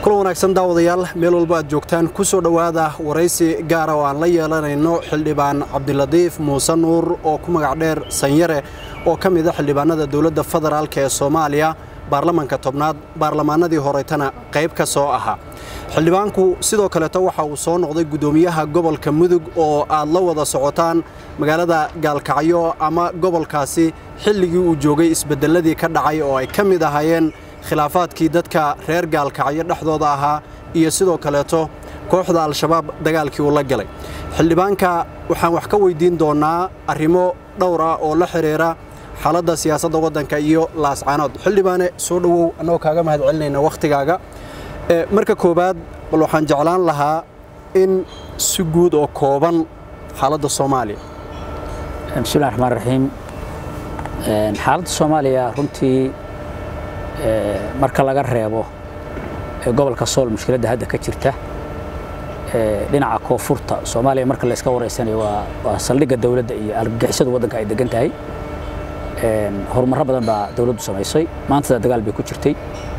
kulan wanaagsan daawadayaal meel walba aad joogtaan ku soo dhowaada waraysi gaara oo aan la yeelanayno xildhibaan cabdiladiif muuse nuur oo ku magac dheer sanyare oo ka mid a xildhibaanada dowladda federaalk ee soomaaliya baarlamanka tobnaad baarlamaanadii horetana qayb ka soo ahaa xildhibaanku sidoo kaleeto waxa uu soo noqday guddoomiyaha gobolka mudug oo aad la wada socotaan magaalada gaalkacyo ama gobolkaasi xilligii uu joogay isbeddelladii ka dhacay oo ay ka mid ahaayeen khilaafaadkii dadka reer gaalkacyo dhexdooda ahaa iyo sidoo kaleeto kooxda al-shabaab dagaalkii uu la galay xildhibaanka waxaan wax ka weydiin doonnaa arrimo dhowr ah oo la xidhiira xaaladda siyaasadda waddanka iyo laascaanood xildhibaane soo dhowow annagoo kaaga mahad celinayna wakhtigaaga marka koowaad bal waxaan jeclaan lahaa in si guud oo kooban xaaladda soomaaliya bismillahi raxmaan raxiim xaaladda soomaaliya runtii marka laga reebo gobolka sool mushkiladda hadda ka jirta dhinaca koonfurta soomaaliya marka la iska wareysanayo waa saldhigga dowladda iyo argagixisada waddanka ay degan tahay horumarro badan baa dowladdu samaysay maantada dagaal bay ku jirtay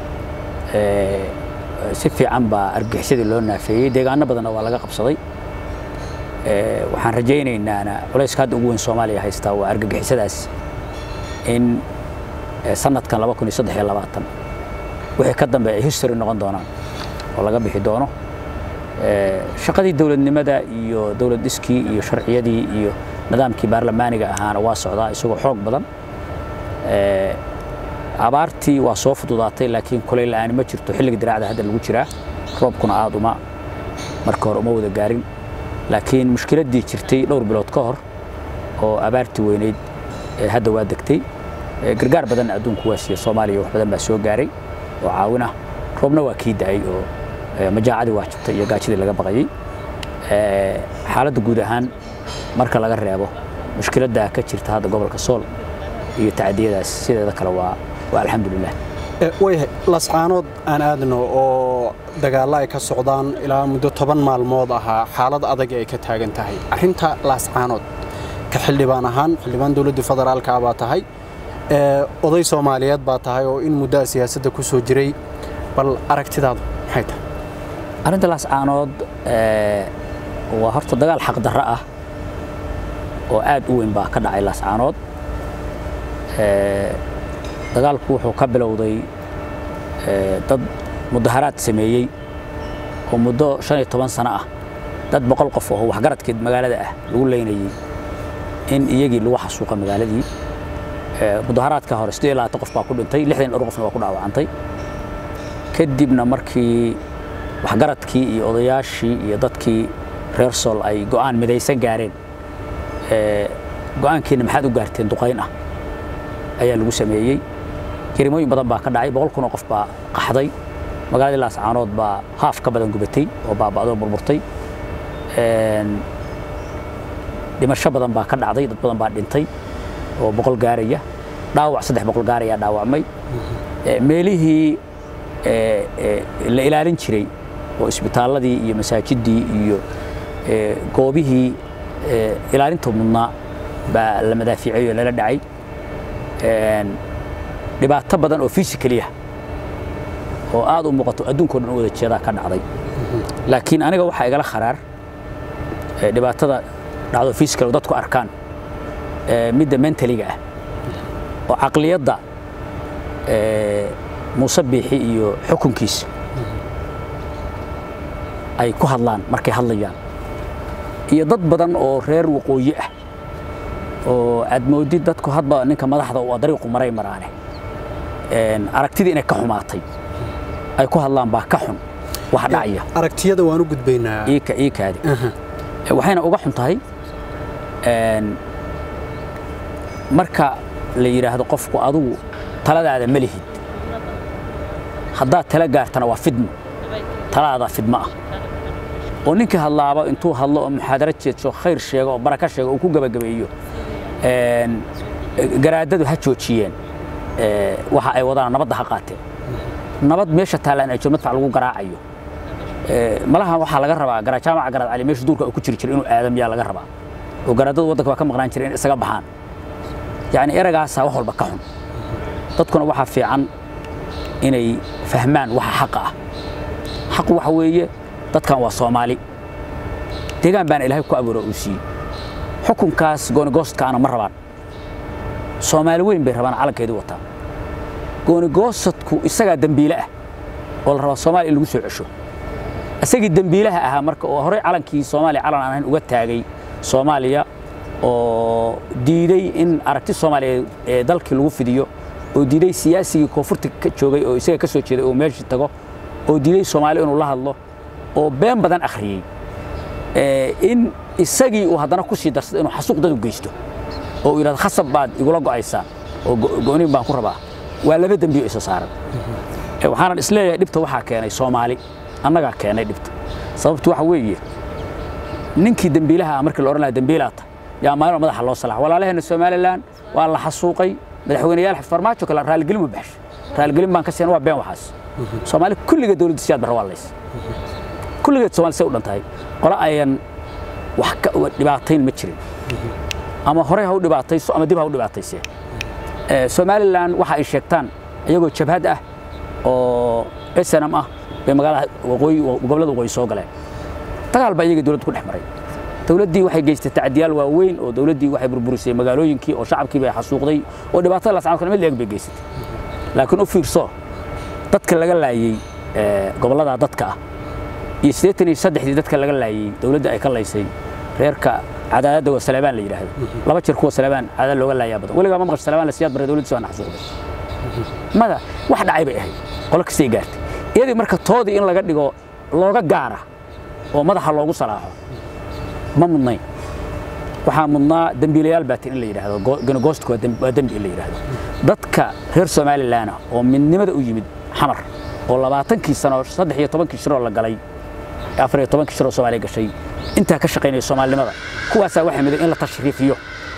si fiican baa argagixisadii loo naafeeyey deegaano badanna waa laga qabsaday waxaan rajaynaynaan culayska hadda ugu weyn soomaaliya haystaa waa argagixisadaas in sanadkan wixii ka dambe ay history noqon doonaan oo laga bixi doono shaqadii dowladnimada iyo dowlad dhiskii iyo sharciyadii iyo nidaamkii baarlamaaniga ahaana waa socdaa isagoo xoog badan abaartii waa soo fududaatay laakiin kulayl la'aani ma jirto xilliga diraacda hadda lagu jiraa roobkuna aad uma marka hore uma wada gaarin laakiin mushkiladdii jirtay dhowr bilood ka hor oo abaartii weynayd hadda waa degtay gargaar badan adduunku waa siiya soomaaliya wax badan baa soo gaaray oo caawinah roobna waa kii da'ay oo majaacadii waa jabtay iyo gaajadii laga baqayey xaaladda guud ahaan marka laga reebo mushkiladda ka jirta hadda gobolka sool iyo tacadiyadaas sideeda kale waa waa alxamdulilah waayahay lascaanood aan aadno oo dagaallo ay ka socdaan ilaa muddo toban maalmood ahaa xaalad adag ay ka taagan tahay arrinta laascaanood ka xildhibaan ahaan xildhibaan dowladda federaalka baa tahay oday soomaaliyeed baa tahay oo in muddaa siyaasadda ku soo jiray bal aragtidaadu maxay tahay arrinta laascaanood waa horta dagaal xaqdarro ah oo aad u weyn baa ka dhacay laascaanood dagaalku wuxuu ka bilowday dad mudaharaad sameeyey oo muddo shan iyo toban sano ah dad boqol qof oo waxgaradkeed magaalada ah lagu leynayey in iyagii lagu xasuuqa magaaladii mudaharaadka hore siddeed iyo labaatan qof baa ku dhintay lixdan dhowr qofna waa ku dhaawacantay kadibna markii waxgaradkii iyo odayaashii iyo dadkii reer sool ay go'aan midaysan gaareen go'aankiina maxaad u gaarteen duqayn ah ayaa lagu sameeyey jarimooyin badan baa ka dhacay boqol kun oo qof baa qaxday magaaladii laascaanood baa haaf ka badan gubatay oo baaba'doo burburtay dhimasho badan baa ka dhacday dad badan baa dhintay oo boqol gaaraya dhaawac saddex boqol gaarayaa dhaawacmay meelihii la ilaalin jiray oo isbitaalladii iyo masaajiddii iyo goobihii ilaalinta mudnaa baa la madaafiicay oo lala dhacay dhibaato badan oo physically ah oo aad u muuqato adduunkao dhan u wada jeedaa ka dhacday laakiin aniga waxaa igala kharaar dhibaatada dhacdo physical oo dadku arkaan midda mentaliga ah oo caqliyadda muuse biixi iyo xukunkiisa ay ku hadlaan markay hadlayaan iyo dad badan oo reer waqooyi ah oo aad moodid dadku hadba ninka madaxda uu dariiqu maray maraane aragtidii inay ka xumaatay ay ku hadlaan baa ka xun wax dhacaya aragtiyada waan u gudbaynaa iika iikaadi waxayna uga xun tahay marka la yidhaahdo qofku adugu taladaada ma lihid haddaad tala gaartana waa fidmo taladaada fidmo ah oo ninkii hadlaaba intuu hadlo oo muxaadaro jeedsho khayr sheego oo baraka sheego uu ku gebagabeeyo garaadadu ha joojiyeen waxa ay wadaan nabadda ha qaateen nabad meesha taallaan ay madfac lagu garaacayo malaha waxaa laga rabaa garajaamaca garaad cali meesha duurka uu ku jiri jiray inuu aadam yaa laga rabaa oo garaadadu waddanka waa ka maqnaan jiray in isaga baxaan yacni eragaasaa wax walba ka xun dadkuna waxaa fiican inay fahmaan waxa xaqa ah xaq waxa weeye dadkan waa soomaali deegaan baana ilaahay ku abuuro uu siiyey xukunkaas goonigoostkaana ma rabaan soomaali weyn bay rabaan calankeedii wataa goonigoosadku isagaa dembiile ah oo la rabaa soomaaliya in lagu soo cesho isagii dembiilaha ahaa marka oo horey calankii soomaaliya calan aan ahayn uga taagay soomaaliya oo diiday in aragti soomaaliya ee dalkii lagu fidiyo oo diiday siyaasigii koonfurta ka joogay oo isaga ka soo jeeday oo meeshii tago oo diiday soomaaliya inuu la hadlo oo been badan akhriyey in isagii uu haddana ku sii darsada inuu xasuuq dad u geysto oo uu yidhahdo khasab baad igula go'aysaa oo go'niin baan ku rabaa waa laba dembiyo isa saaran waxaanan isleeyahay dhibta waxaa keenay soomaali annagaa keenay dhibta sababtu waxa weeye ninkii dembiilaha ah markii la odhan lahaa dembiilaata yaa maalin madaxa loo salax walaalaheenna somalilan waa la xasuuqay madaxweyneyaal farmaajo kale raaligelin ma baxshay raaligelin baan ka siina waa been waxaas soomaali kulligeed dowladda siyaad barra waa lays kulligeed soomaali say u dhan tahay qole ayan wax dhibaatayn ma jirin ama horey ha u dhibaatayso ama dib ha u dhibaataysee somalilan waxa ay sheegtaan iyagoo jabhad ah oo snm ah bay magaalada waqooyi gobollada waqooyi soo galeen dagaal baa iyaga dowladda ku dhex maray dowladdii waxay geystay tacdiyaal waaweyn oo dowladdii waxay burburisay magaalooyinkii oo shacabkii bay xasuuqday oo dhibaatada lascaan kale mid leeg bay geysatay laakiin u fiirso dadka laga laayey gobollada dadka ah iyo siddeetan iyo saddexdii dadka laga laayey dowladda ay ka laysay reerka cadaadadda waa salabaan la yidhaahdo laba jeer kuwa salabaan cadaad looga laayaa badan weligaa ma maqasho salabaan la siyaad bare dowladdiisa waa naxsuuqday mada wax dhacay bay ahayd qolo kastay gaartay iyadii marka toodii in laga dhigo looga gaara oo madaxa loogu salaaxo ma mudnayn waxaa mudnaa dembiilayaal baatin in la yidhaahdo gonogoostku waa dembi in la yidhaahdo dadka reer somalilan ah oo midnimada u yimid xamar oo labaatankii sano saddex iyo tobankii shiroo la galay afar iyo tobankii shiroo soomaaliya gashay intaa ka shaqaynaya soomaalinimada kuwaasaa waxay miday in la tashriifiyo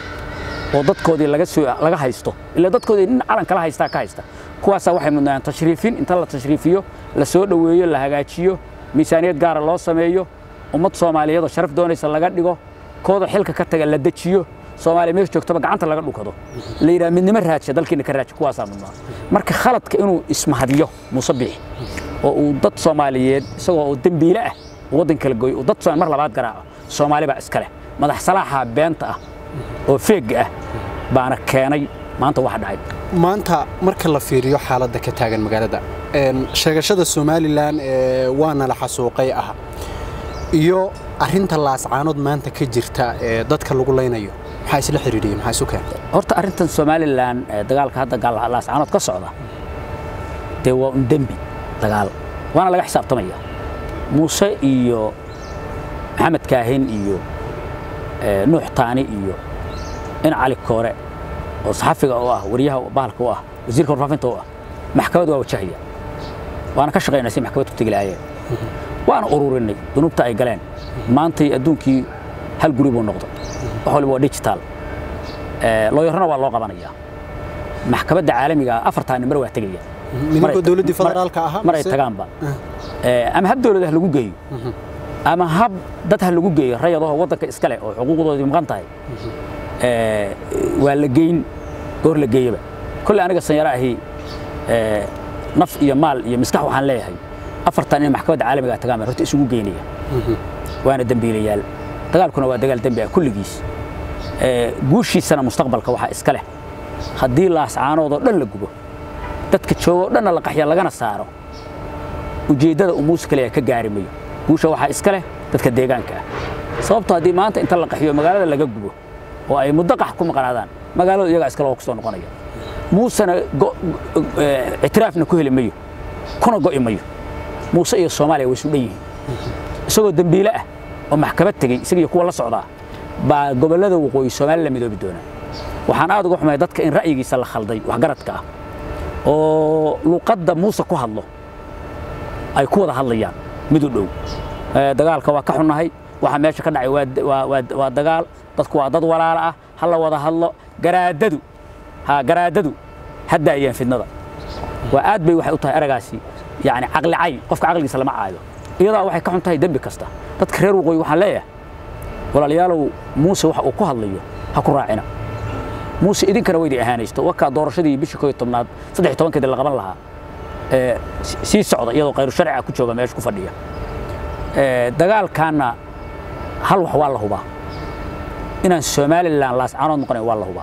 oo dadkoodii laga soo laga haysto ilaa dadkoodii nin calan kala haystaa ka haysta kuwaasaa waxay mudnaan tashriifin inta la tashriifiyo la soo dhoweeyo la hagaajiyo miisaaniyad gaara loo sameeyo ummad soomaaliyeed oo sharaf doonaysa laga dhigo kooda xilka ka taga la dejiyo soomaaliya meesha joogtaba gacanta laga dhukado la yidhaha midnimo raajiya dalkiina ka raaji kuwaasaa mudnaa marka khaladka inuu ismahadiyo muuse biix oo uu dad soomaaliyeed isagoo oo dembiile ah waddan kala gooyo uu dad soomaali mar labaad garaaco soomaali baa iska leh madax salaaxa beenta ah oo feegga ah baana keenay maanta wax dhacay maanta marka la fiiriyo xaaladda ka taagan magaalada sheegashada somalilan ee waana la xasuuqay ah iyo arinta laascaanood maanta ka jirta ee dadka lagu laynayo maxaa isla xiriiriyey maxaa isu keentay horta arrintan somalilan dagaalka hadda laascaanood ka socda dee waa un dembi dagaal waana laga xisaabtamaya muuse iyo maxamed kaahin iyo nuux taani iyo in cali koore oo saxafiga u ah wariyaha bahalka u ah wasiirka warfaafinta u ah maxkamad waa wajahaya waana ka shaqaynaa si maxkamad ku tegi lahaayeen waana ururinay dunuubta ay galeen maantay adduunkii hal guri buu noqday wax waliba waa digital looyarana waa loo qabanayaa maxkamadda caalamiga afartaani mar waa tegaya nimankoo dowladdii federaalka ahaa mar ay tagaanba ama hab dowlad ha lagu geeyo ama hab dad ha lagu geeyo rayadahoo waddanka iska leh oo xuquuqdoodii maqan tahay waa la geyn goor la geeyaba kolley aniga sanyaro ahi naf iyo maal iyo miskax waxaan leeyahay afartan in maxkamadda caalamiga tagaan baan horta isugu geynaya waana dembiilayaal dagaalkuna waa dagaal dembi ah kulligiis guushiisana mustaqbalka waxaa iska leh haddii laascaanoodoo dhan la gubo dadka joogoo dhanna la qaxya lagana saaro ujeeddada uu muuse kaliya ka gaari mayo guusha waxaa iska leh dadka deegaanka ah sababto haddii maanta inta la qaxiyo magaalada laga gubo oo ay muddo qax ku maqnaadaan magaalada iyagaa iskale oo ku soo noqonaya muusena ictiraafna ku heli mayo kuna go'i mayo muuse iyo soomaaliya way isu dhan yihiin isagoo dembiile ah oo maxkamad tegey isagiyo kuwa la socdaa baa gobollada waqooyi soomaali la midoobi doonaa waxaan aad uga xumay dadka in ra'yigiisa la khalday waxgaradka ah oo luqadda muuse ku hadlo ay ku wada hadlayaan mid u dhow dagaalka waa ka xunnahay waxa meesha ka dhacay waa dagaal dadku waa dad walaala ah ha la wada hadlo garaadadu ha garaadadu hadda ayaan fidnada waa aad bay waxay u tahay eragaasi yani caqli cay qofka caqligiisa lama caayo iyadaa waxay ka xun tahay dembi kasta dadka reer waqooyi waxaan leeyahay walaalayaalow muuse waxa uu ku hadlayo ha ku raacina muuse idinkana weydi ahaanaysto wakaa doorashadii bishii koo iyo tobnaad saddex iyo tobankeedi la qaban lahaa sii socda iyadoo khayru sharciga ku jooga meesha ku fadhiya dagaalkaanna hal wax waa la hubaa inaan somalilan laascaanood noqonayn waa la hubaa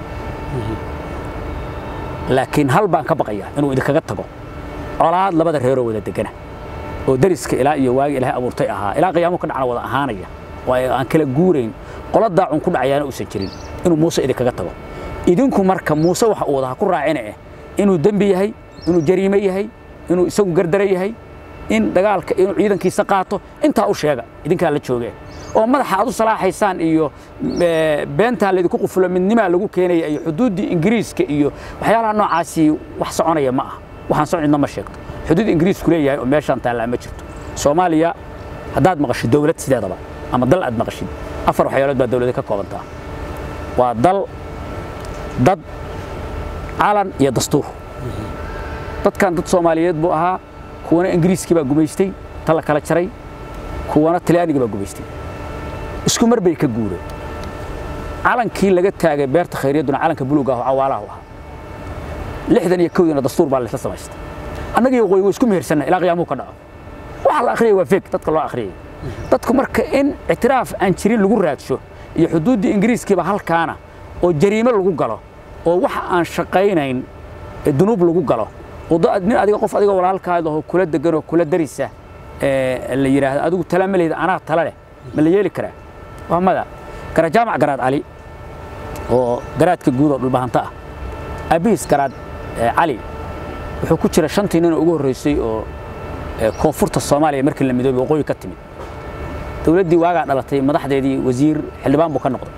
laakiin hal baan ka baqaya inuu idinkaga tago colaad labada reeroo wada degana oo dariska ilaa iyo waagi ilaahay abuurtay ahaa ilaa qiyaamo ka dhacna wada ahaanaya oo aan kala guurayn qola daacun ku dhacayaana uusan jirin inuu muuse idinkaga tago idinku marka muuse waxa uu wada ha ku raacina eh inuu dembi yahay inuu jariime yahay inuu isagu gardara yahay in dagaalka inuu ciidankiisa qaato intaa u sheega idinkaa la jooge oo madaxa aad u salaaxaysaan iyo beentaa laydinku qufulo midnimaa lagu keenaya iyo xuduuddii ingiriiska iyo waxyaalaha noocaasi wax soconaya ma aha waxaan soo cidna ma sheegto xuduud ingiriisku leeyahay oo meeshaan taallaa ma jirto soomaaliya haddaad maqashid dowlad sideedaba ama dal aad maqashid afar waxyaalood baa dowlada ka koobantaa waa dal dad calan iyo dastuur dadkan dad soomaaliyeed buu ahaa kuwana ingiriiskii baa gumaystay ta la kala jaray kuwana talyaanigii baa gumaystay isku mar bay ka guureen calankii laga taagay beerta khayriyadduna calanka buluuga ah oo cawaalahu ahaa lixdan iyo kowdiina dastuur baa laysla samaystay annaga iyo qoy way isku mehersanna ilaa qiyaamuhu ka dhaco waxa la akhriyay waa feeg dadka loo akhriyay dadku marka in ictiraaf aan jirin lagu raadsho iyo xuduuddii ingiriiskiiba halkaana oo jariime lagu galo oo waxa aan shaqaynayn dunuub lagu galo oo nin adiga qof adiga walaalkaada oo kula degan oo kula darisa la yidhaahdo adigu tala ma lehda anaa tala leh ma la yeeli karaa waa mada garajaamac garaad cali oo garaadka guud oo dhulbahanta ah abiis garaad cali wuxuu ku jira shantii nin oo ugu horreysay oo koonfurta soomaaliya markii la midoobay waqooyi ka timid dowladdii waagaa dhalatay madaxdeedii wasiir xildhibaan buu ka noqday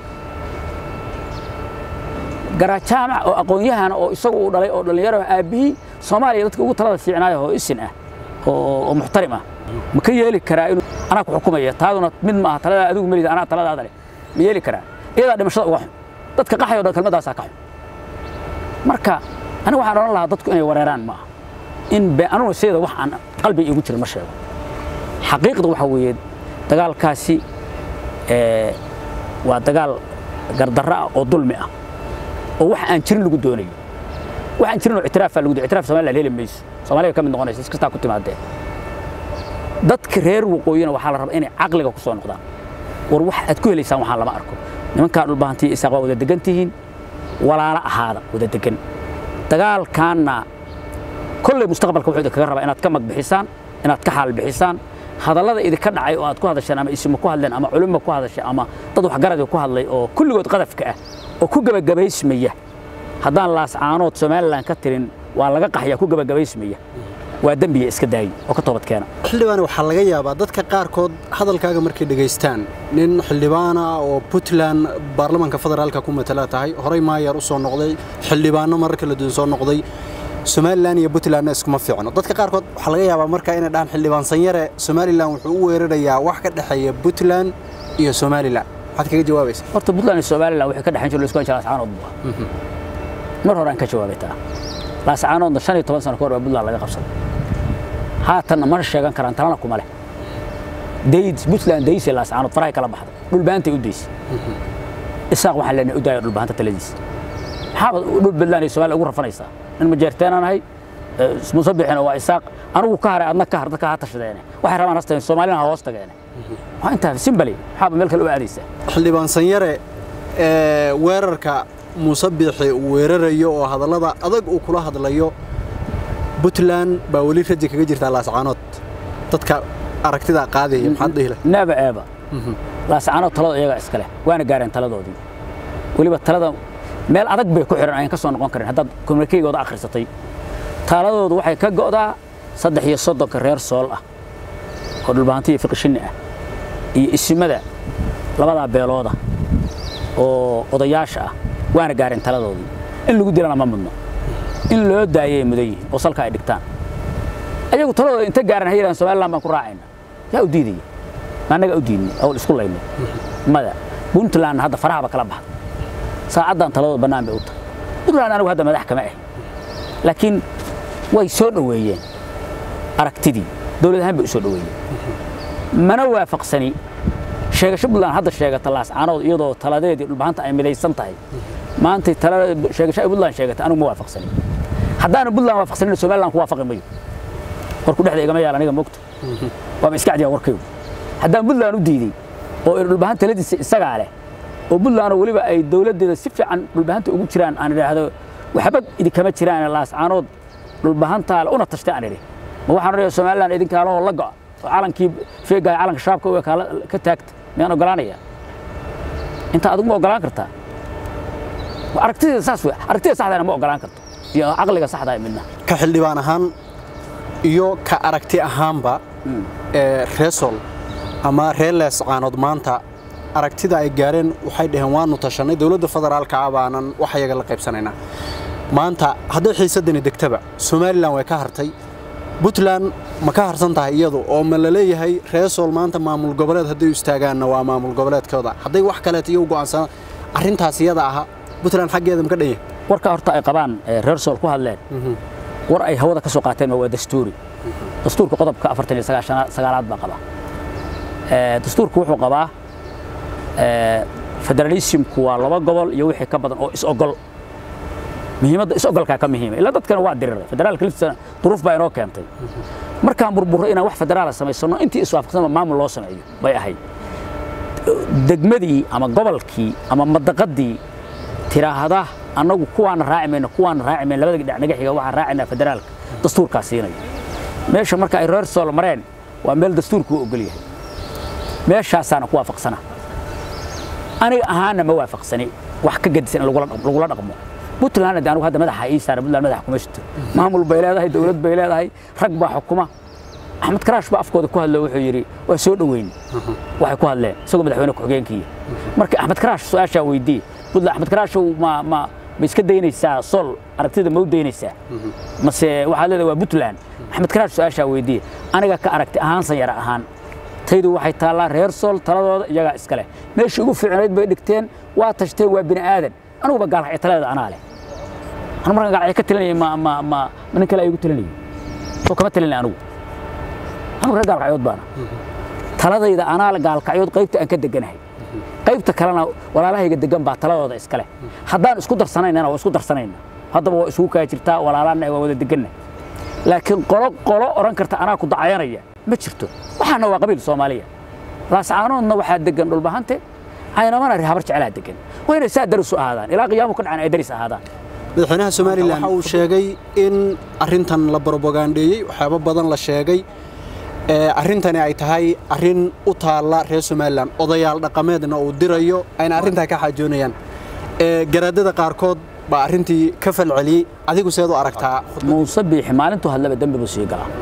garajaamac oo aqoon-yahana oo isagu uu dhalay oo dhallinyaro aabbihii soomaaliya dadka ugu talada fiicnaaya oo isin ah oo muxtarim ah ma ka yeeli karaa inuu anaa ku xukumaya taaduna mid ma aha taladaa adigu melida anaa taladaada leh ma yeeli karaa iyadaa dhimashada uga xun dadka qaxay o dhan kelmaddaasaa ka xun marka aniga waxaan odhan lahaa dadku inay wareeraan ma aha in anugu sideeda wax aan qalbiga iigu jirin ma sheego xaqiiqda waxaa weeye dagaalkaasi waa dagaal gardarro ah oo dulmi ah oo wax aan jirin lagu doonayo wax aan jirin oo ictiraafaa lagu doonayo ictiraaf Soomaaliya heli mayso Soomaaliya ka mid noqonaysa is kasta ku timaadeen dadka reer waqooyina waxaa la rabaa inay caqliga ku soo noqdaan war wax aad ku helaysaan waxaan lama arko nimankaa dhulbahantii isaaq waa wada degan tihiin walaalo ahaada wada degan dagaalkaanna kolley mustaqbalka wuxuu idinkaga rabaa inaad ka magbixisaan inaad ka xaal bixisaan hadallada idinka dhacay oo aad ku hadasheen ama isimo ku hadleen ama culimo ku hadashay ama dad waxgaradi ku hadlay oo kulligood qadafka ah oo ku gabagabaysmaya haddaan laascaanood somalilan ka tirin waa laga qaxyaa ku gabagabaysmaya waa dembiga iska daayi oo ka toobad keena xildhibaan waxaa laga yaabaa dadka qaarkood hadalkaaga markay dhegaystaan nin xildhibaana oo puntland baarlamaanka federaalka ku matala tahay horey maayaar u soo noqday xildhibaano marar kala duwan soo noqday somalilan iyo puntlandna iskuma fiicno dadka qaarkood waxaa laga yaabaa markaa inay dhahaan xildhibaan sanyare somalilan wuxuu u weerarayaa wax ka dhexeeya puntland iyo somalilan maxaad kaga jawaabaysa horta puntland iyo somalilan waxay ka dhexayn jireen isku jira laascaanood buu mar hore aan ka jawaabay taa laascaanoodna shan iyo toban sano ka hor baa puntland laga qabsaday haatanna mana sheegan karaan talana kuma leh dayd puntland daysay laascaanood farahay kala baxday dhulbaantay u daysay isaaq waxaan leenahay u daaya dhulbaanta taladiisa maxaaba dhul puntland iyo somaliya ugu rafanaysaa nin majeerteenaan ahay musabixina waa isaaq anigu ka haray adna ka har dadka ha tashadeene waxay rabaan hasteen soomaalina ha hoos tageene waa intaa simbali maxaaba meel kale u aadaysaa xildhibaan sanyare weerarka muuse biixi uu weerarayo oo hadallada adag uu kula hadlayo puntland baa weli raji kaga jirtaa laascaanood dadka aragtida qaadaya maxaad dhihi lahay neeba eeba laascaanood talada iyagaa iska leh waana gaareen taladoodii weliba talada meel adag bay ku xiran ayaan ka soo noqon karin haddaad komunikeygooda akhrisatay taladoodu waxay ka go'daa saddex iyo soddonka reer sool ah oo dhulbahantiya fiqishinni ah iyo isimada labadaa beelooda oo odayaasha ah waana gaareen taladoodii in lagu dilana ma mudno in loo daayay mudan yihiin oo salka ay dhigtaan ayagu taladooda inta gaaran hayran somaliland baan ku raacayna yaa u diidaya ma annaga u diidnay awl isku laynay mada puntland hadda farahaba kala baxda saacaddan taladooda bannaan bay u tahay puntland anigu hadda madax kama ahin laakiin way soo dhoweeyeen aragtidii dowlad ahaan bay u soo dhoweeyeen mana waafaqsani sheegasho puntland hadda sheegata laascaanood iyadoo taladeedii dhulbahanta ay midaysan tahay maantay talada sheegasho ay puntland sheegata anigu ma waafaqsani haddaanu puntland waafaqsanin somaliland ku waafaqi mayo warku dhexda igama yaal aniga mogta waaba iska cadiyaa warkaygu haddaan puntland u diiday oo dhulbahan taladiisa isagaa leh oo puntlandoo weliba ay dowladdeeda si fiican dhulbahanta ugu jiraan aan idhaahdo waxba idinkama jiraan laascaanood dhulbahantaale una tashtay aan idhi ma waxaan odhaya somaliland idinkaalahoo la go'a oo calankii feegaaya calanka shaabka u ekaala ka taagta miyaan ogolaanaya intaa adigu ma ogolaan kartaa aragtida saas wey aragtida saxdana ma ogolaan karto iyo caqliga saxda midna ka xildhibaan ahaan iyo ka aragti ahaanba ee reesol ama reer leescaanood maanta aragtida ay gaareen waxay dhaheen waanu tashanay dowladda federaalka ah baanan wax yaga la qaybsanaynaa maanta hadday xiisadani degtaba somalilan way ka hartay puntland ma ka harsan tahay iyadu oo ma la leeyahay reesol maanta maamul goboleed hadday u istaagaanna waa maamul goboleedkooda hadday wax kaleet iyo u go'aansanaan arrintaas iyada aha puntland xaggeeda ma ka dhan yahay warka horta ay qabaan reer sool ku hadleen war ay hawada ka soo qaateen waa dastuuri dastuurka qodobka afartan iyo sagaalaad baa qaba dastuurku wuxuu qabaa federalismku waa laba gobol iyo wixii ka badan oo is-ogol muhiimadda is-ogolkaa ka muhiima ilaa dadkana waa diriray federaalka liftisana duruuf baa inoo keentay markaan burburro inaan wax federaala samaysano intii iswaafaqsanba maamul loo sameeyo bay ahayd degmadii ama gobolkii ama madaqadii tiraahda annagu kuwaana raaci mayno kuwaana raaci mayno labada dhinac naga xiga waxaan raacinaa federaalka dastuurkaa siinaya meesha marka ay reer sool mareen waa meel dastuurku u ogol yahay meeshaasaana ku waafaqsana aniga ahaana ma waafaqsani wax ka gadisan in lagula dhaqmo puntland de anigu hadda madaxa ii saara puntland madaxa kuma jirto maamul bay leedahay dowlad bay leedahay rag baa xukuma axmed karaash baa afkooda ku hadlo wuxuu yidhi waa soo dhoweyn waxay ku hadleen isagoo madaxweyne ku-xigeenkii marka axmed karaash su-aashaa weydiiye puntland axmed karaashow ma ma ma iska daynaysaa sol aragtida ma u daynaysaa mase waxaad leedahay waa puntland axmed karaash su-aashaa weydiiye aniga ka aragti ahaan sanyara ahaan taydu waxay taallaa reer sool taladooda iyagaa iska leh meeshii ugu fiicnayd bay dhigteen waa tashteen waa bini aadan aniguba gaalkacyo taladeeda anaa leh anu markaan gaalkacyo ka talinayay ma ma ma ma nin kale ay igu talinayay soo kama talinay anigu anigu reer gaalkacyood baana taladayda anaa le gaalkacyood qaybta aan ka deganahay qaybta kalena walaalahayga degan baa taladooda iska leh haddaan isku darsanaynana waa isku darsanayna haddaba waa isugu kaa jirtaa walaalaana waa wada deganna laakiin qolo qolo odhan karta anaa ku dacayanaya ma jirto waxaana waa qabiil soomaaliya laascaanoodna waxaa degan dhulbahante caynamana habar jeclaa degan waa inay saa daris u ahaadaan ilaa qiyaamu ka dhacan ay daris ahaadaan madaxweynaha somalilan waxa uu sheegay in arrintan la brobogaandheeyey waxyaabo badan la sheegay arrintani ay tahay arrin u taalla reer somalilan odayaal dhaqameedna uu dirayo ayna arrintaa ka xaajoonayaan garaadada qaarkood baa arrintii ka falceliyey adigu seed u aragtaa muuse biixi maalintuu hadlaba dembi buu sii galaa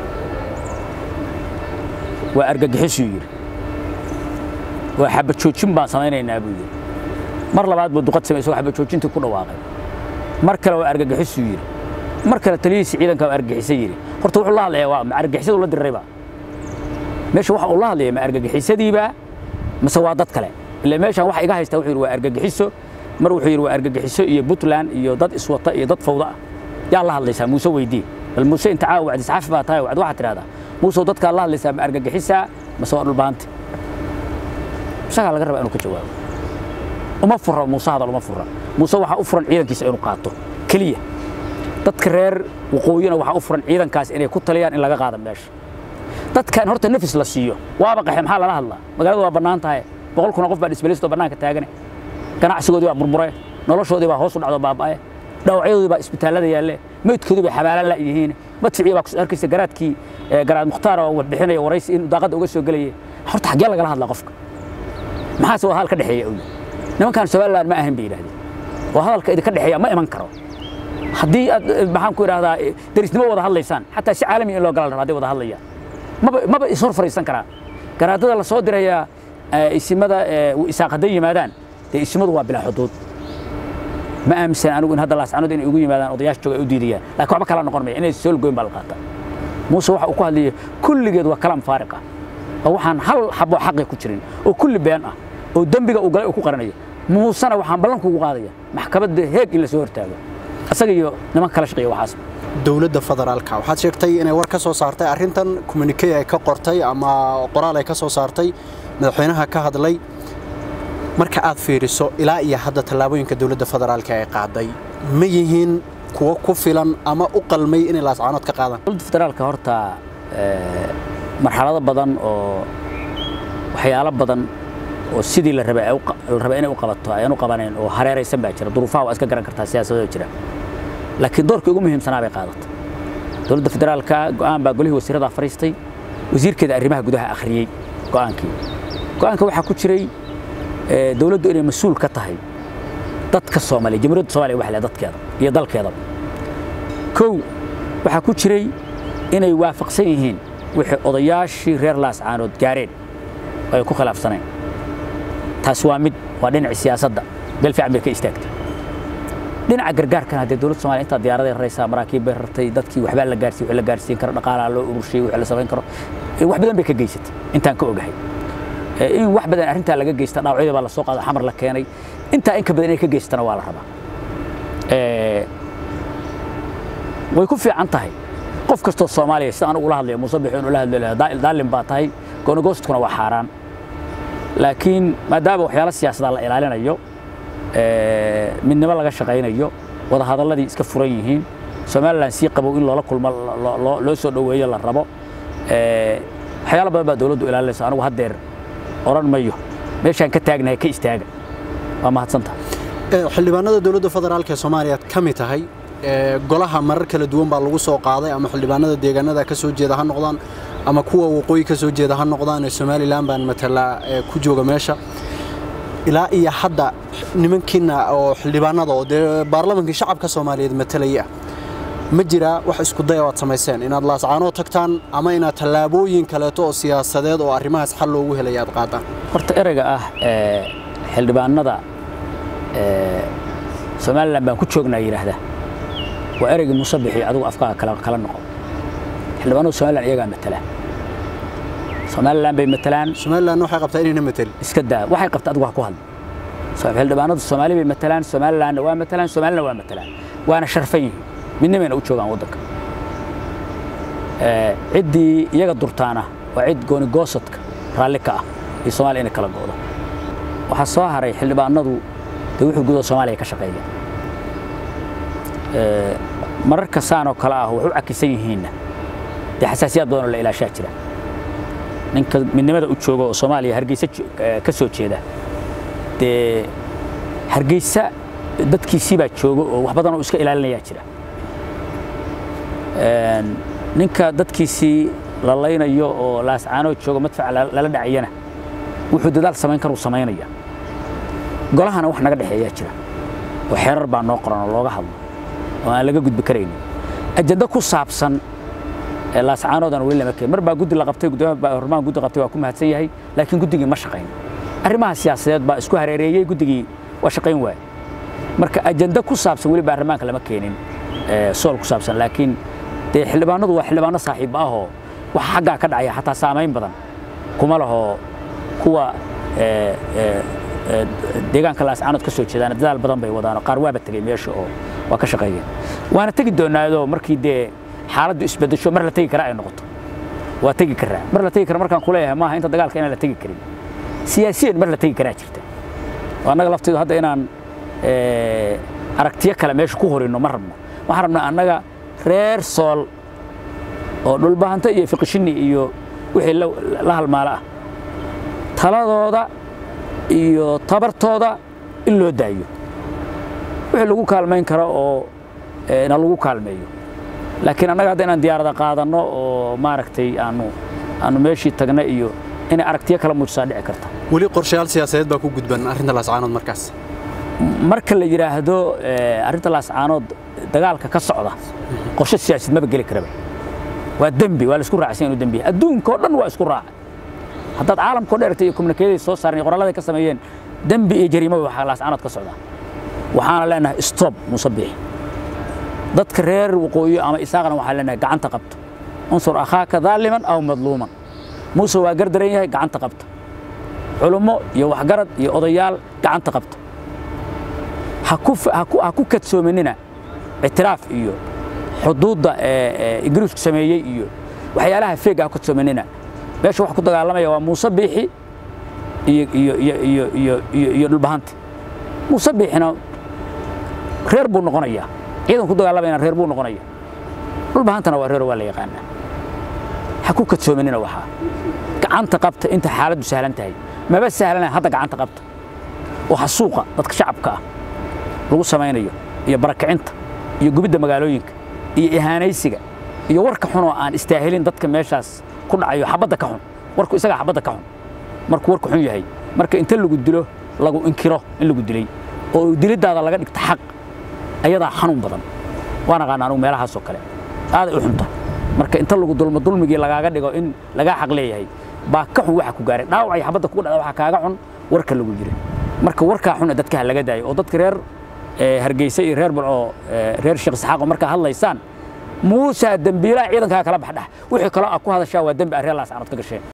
waa argagixisuu yidhi waa xabajoojin baan samaynaynaa buu yidhi mar labaad buu duqad samay isagoo xabajoojintii ku dhawaaqay mar kale waa argagixisuu yidhi mar kale taliyihiisi ciidanka waa argagixisa yidhi horta wuxuu la hadlayaa waa ma argagixisadu la diriraybaa meesha waxa uu la hadlaya ma argagixisadiibaa mase waa dad kale ilaa meeshaan waxa iga haystaa wuxuu yidhi waa argagixiso mar wuxuu yidhi waa argagixiso iyo puntland iyo dad iswata iyo dad fawda ah yaa la hadlaysaa muuse weydii bal muuse inta caawa wacdi saxaafi baa tahay wacdi waxaad tidhahdaa muuse dadkaa la hadlaysaa ma argagixisaa mase waa dhulbaante isagaa laga rabaa inuu ka jawaabo uma fura muuse hadal uma fura muuse waxaa u furan ciidankiisa inuu qaato keliya dadka reer waqooyina waxaa u furan ciidankaas inay ku taliyaan in laga qaado meesha dadkan horta nafis la siiyo waaba qaxe maxaa lala hadlaa magaalada waa bannaan tahay boqol kuna qof baa dhisbalistoo bannaanka taagane ganacsigoodii baa murmure noloshoodii baa hoos u dhacdo baaba'e dhawacyadoodii baa isbitaallada yaalle meydkoodii bay xabaalan la yihiin madficii baa arkaysa garaadkii garaad mukhtaar oo wax bixinaya waraysi in daaqadda uga soo gelayay horta xaggee lagala hadlaa qofka maxaase waa hadal ka dhexeeya owi nimankan somaliland ma ahan bay yidhahdeen waa hadalka idinka dhexeeya ma iman karo haddii aad maxaan ku idhahdaa derisnimo wada hadlaysaan xataa si caalami in loo galan rabo hadday wada hadlayaan maba maba ishor fariisan karaan garaadada la soo dirayaa isimada isaaq hadday yimaadaan dee isimadu waa bilaa xuduud ma aaminsan anigu in hadda laascanood inay ugu yimaadaan odayaasha jooga ay u diidayaan laakiin waxba kala noqon maya inay sool goyn baa la qaataa muuse waxa uu ku hadlayay kulligeed waa kalaam faariq ah oo waxaan hal xaboo xaqi ku jirin oo kulli been ah oo dembiga uu galay uu ku qaranayo muusena waxaan ballanku ugu qaadaya maxkamadda heeg in la soo hortaago asaga iyo niman kala shaqeeya waxaas dowladda federaalka waxaad sheegtay inay war ka soo saartay arrintan communique ay ka qortay ama qoraal ay ka soo saartay madaxweynaha ka hadlay marka aad fiiriso ilaa iyo hadda tallaabooyinka dowladda federaalka ay qaaday ma yihiin kuwo ku filan ama u qalmay inay laascaanood ka qaadaan dowladda federaalka horta marxalado badan oo waxyaalo badan oo sidii la rabay la rabay inay u qabato ayaan u qabanayn oo hareeraysan baa jira duruufaha waa iska garan kartaa siyaasadoo jira laakiin doorkii ugu muhiimsanaa bay qaadatay dowladda federaalka go'aan baa golihii wasiirada fariistay wasiirkeeda arrimaha gudaha akhriyey go'aankii go'aanka waxaa ku jiray dowladdu inay mas-uul ka tahay dadka soomaaliya jamhuuriyadda soomaaliya wax leh dadkeeda iyo dalkeedaba kow waxaa ku jiray inay waafaqsan yihiin wixii odayaashii reer laascaanood gaareen oo ay ku khilaafsaneen taasi waa mid waa dhinacii siyaasadda meel fiican bay ka istaagtay dhinaca gargaarkana haddee dowladda somalia intaa diyaaraday raraysaa maraakiib bay rartay dadkii waxbaa la gaarsiin wixii la gaarsiin karo dhaqaalaa loo ururshiyey wixii la samayn karo wax badan bay ka geysatay intaan ka ogahay in wax badan arrintaa laga geysta dhaawacyada baa la soo qaada xamar la keenay intaa in ka badan inay ka geystana waa la rabaa way ku fiican tahay qof kastoo soomaaliya sida anigu ula hadlaya muuse bixi ula hadlo daalin baa tahay goonigoostkuna waa xaaraan laakiin maadaama waxyaalo siyaasadaa la ilaalinayo midnimo laga shaqaynayo wadahadalladii iska furan yihiin somalilan sii qabow in loola kulmo loo soo dhoweeyo la rabo waxyaalo badan baa dowladdu ilaalinaysa anigu haddeer odhan mayo meeshaan ka taagnahay ka istaaga waa mahadsanta xildhibaanada dowladda federaalk ee soomaaliya ka mid tahay golaha marar kala duwan baa lagu soo qaaday ama xildhibaanada deegaanada ka soo jeeda ha noqdaan ama kuwa waqooyi ka soo jeeda ha noqdaan ee somalilan baan matalaa ku jooga meesha ilaa iyo hadda nimankiina oo xildhibaanada oo dee baarlamankii shacabka soomaaliyeed matalaya ma jiraa wax isku daya oad samayseen inaad laascaanoo tagtaan ama inaad tallaabooyin kaleeto oo siyaasadeed oo arrimahaas xal loogu helaya aad qaadaan horta ereyga ah xildhibaanada somalilan baan ku joognaa yidhaahda waa ereygii musabixi adigu afkaaga kala noqo xildhibaanadu somalilan iyagaa matala somalilan bay matalaan somalilan waxay qabtaa inayna matalin iska daa waxay qabtaa adigu ha ku hadlo xildhibaanadu soomaali bay matalaan somalilanna waa matalaan soomaalina waa matalaan waana sharfan yihiin midnimayna u joogaan waddanka ciddii iyaga durtaana waa cid goonigoosadka raalli ka ah iyo soomaaliya inay kala go'do waxaa soo haray xildhibaanadu dee wuxuu gudaha soomaaliya ka shaqeeya mararka saan oo kale ah wax u cakisan yihiinna dee xasaasiyaad badan oo la ilaashaa jira ninka midnimada u jooga oo soomaaliya hargeysa ka soo jeeda dee hargeysa dadkiisii baa jooga oo wax badan oo iska ilaalinayaa jira ninka dadkiisii la laynayo oo laascaanoo jooga madfaca lala dhacayana wuxuu dadaal samayn karuu samaynaya golahana wax naga dhexeeyaa jira oo xeerar baa noo qoran oo looga hadlo oo aan laga gudbi karaynin ajando ku saabsan laascaanoodana weli lama keen mar baa guddi la qabtay gudoomiyaha hormaan guddi qabtay waa ku mahadsan yahay laakiin guddigii ma shaqayn arrimaha siyaasadeed baa isku hareereeyey guddigii waa shaqayn waaya marka ajando ku saabsan weli baarlamaanka lama keenin sool ku saabsan laakiin dee xildhibaanadu waa xildhibaano saaxiib ahoo waxa xaggaa ka dhacaya xataa saamayn badan kuma laho kuwa deegaanka laascaanood ka soo jeedaan dadaal badan bay wadaan qaar waaba tegey meesha oo waa ka shaqeeyeen waana tegi doonaadoo markii dee xaaladdu isbedesho mar la tegi kara ay noqoto waa tegi karaa mar la tegi kara markaan kuleeyahay maaha inta dagaalka inaan la tegi karin siyaasiyan mar la tegi karaa jirta oo annaga lafteedu hadda inaan aragtiyo kale meesha ku horinno ma rabno waxaan rabnaa annaga reer sool oo dhulbahanta iyo fiqishini iyo wixii la halmaalo ah taladooda iyo tabartooda in loo daayo wixii lagu kaalmayn karo oo na lagu kaalmeeyo laakiin annaga hadda inaan diyaarada qaadanno oo maaragtay aanu aanu meeshii tagna iyo inay aragtiyo kala muujisaa dhici karta weli qorshayaal siyaasadeed baa ku gudban arrinta laascaanood markaas marka la yidhaahdo arrinta laascaanood dagaalka ka socda qorshe siyaasadeed maba geli karaba waa dembi waa la isku raacsan inuu dembi yahay adduunka oo dhan waa isku raacay haddaad caalamkao dheerta iyo komunikeeday soo saareen iyo qoralladay ka sameeyeen dembi iyo jariimo waxaa laascaanood ka socda waxaana leenahay stop musabbix dadka reer waqooyi ama isaaqana waxaan leenahay gacanta qabto unsur akhaaka daaliman aw madluuman muuse waa gardaran yahay gacanta qabta culummo iyo waxgarad iyo odayaal gacanta qabta ha ku kadsoominina ictiraaf iyo xuduudda ingiriisku sameeyey iyo waxyaalaha feega ha ku kadsoominina meesha wax ku dagaalamaya waa muuse biixi iyo dhulbahanti muuse biixina reer buu noqonayaa ciidan ku dagaalamayna reer buu noqonaya dhulbahantana waa reer waa la yaqaanaa ha ku kadsoomanina waxaa gacanta qabta inta xaaladdu sahlan tahay maba sahlana hadda gacanta qabta waxa suuqa dadka shacabka ah lagu samaynayo iyo barakicinta iyo gubidda magaalooyinka iyo ihaanaysiga iyo warka xun oo aan istaahilin dadka meeshaas ku dhacayo xabadda ka xun warku isagaa xabadda ka xun markuu warku xun yahay marka inta lagu dilo lagu inkiro in lagu dilay oo dilidaada laga dhigto xaq ayadaa xanuun badan waan aqaana anugu meelahaasoo kale aaday u xunta marka inta lagu dulmo dulmigii lagaaga dhigo in lagaa xaq leeyahay baa ka xun waxa ku gaaray dhaawacay xabadda kugu dhacda waxaa kaaga xun warka lagu jiray marka warkaa xun dadka ha laga daayo oo dadka reer hargeysa iyo reer bulco reer sheekh saxaaqo markaa hadlaysaan muusa dembiilaha ciidankaa kala baxdhax wixii kaloo ah ku hadashaa waa dembi ah reer laas aanad ka gasheen